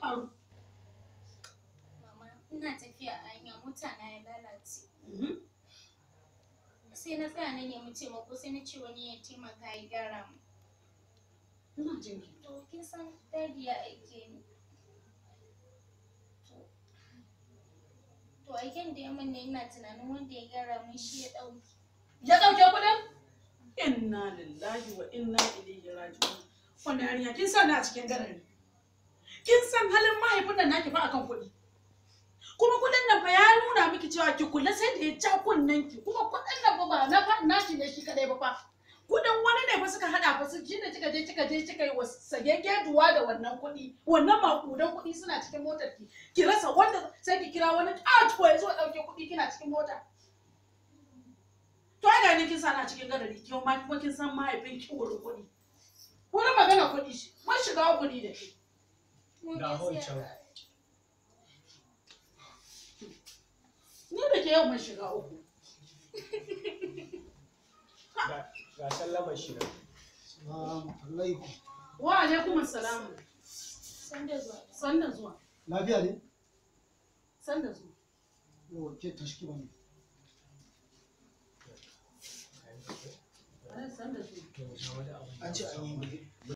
faru Mama, ina tafiya a hanya mota na ya lalace. Mhm. Sai na tsaya na nemi taimako sai na ce wani ya taimaka ya gyara mu. ina jin ki To kin san dadi ya aike ni. To- To aiken da ya min ne ina tunanin wanda ya gyara mun shi ya ɗauki. ya ɗauke kuɗin inna lillahi wa inna ilaihi raji'un wannan yarinya kin sa ni a cikin garari kin san halin mahaifin nan naki fa akan kuɗi kuma kuɗin nan fa ya nuna miki cewa ki kula sai da ya ja kunnen ki kuma kuɗin nan fa ba na fa naki ne shi kadai ba fa kuɗin wani ne fa suka haɗa fa su shine kika je kika je kika yi wa sagegge duwa da wannan kuɗi wannan makudan kuɗi suna cikin motar ki ki rasa wanda sai ki kira wani ƙato ya zo ya ɗauke kuɗi kina cikin mota To ai gani kin sana cikin gadari kin ma kuma kin san mahaifin ki wurin kuɗi. Wani magana kuɗi shi, mun shiga kuɗi da shi. Mun Ga gaskiya wancan. ga- Ni da ke yau mun shiga uku. Ga- ga sallamar shi nan. Salamu alaikum. Wa alaikum assalamu. San da zuwa. San da zuwa. Lafiya ne? San da zuwa. Yau ke tashki ba ne. Ai, San da zuwa. To, ga wani abu. An ce an yi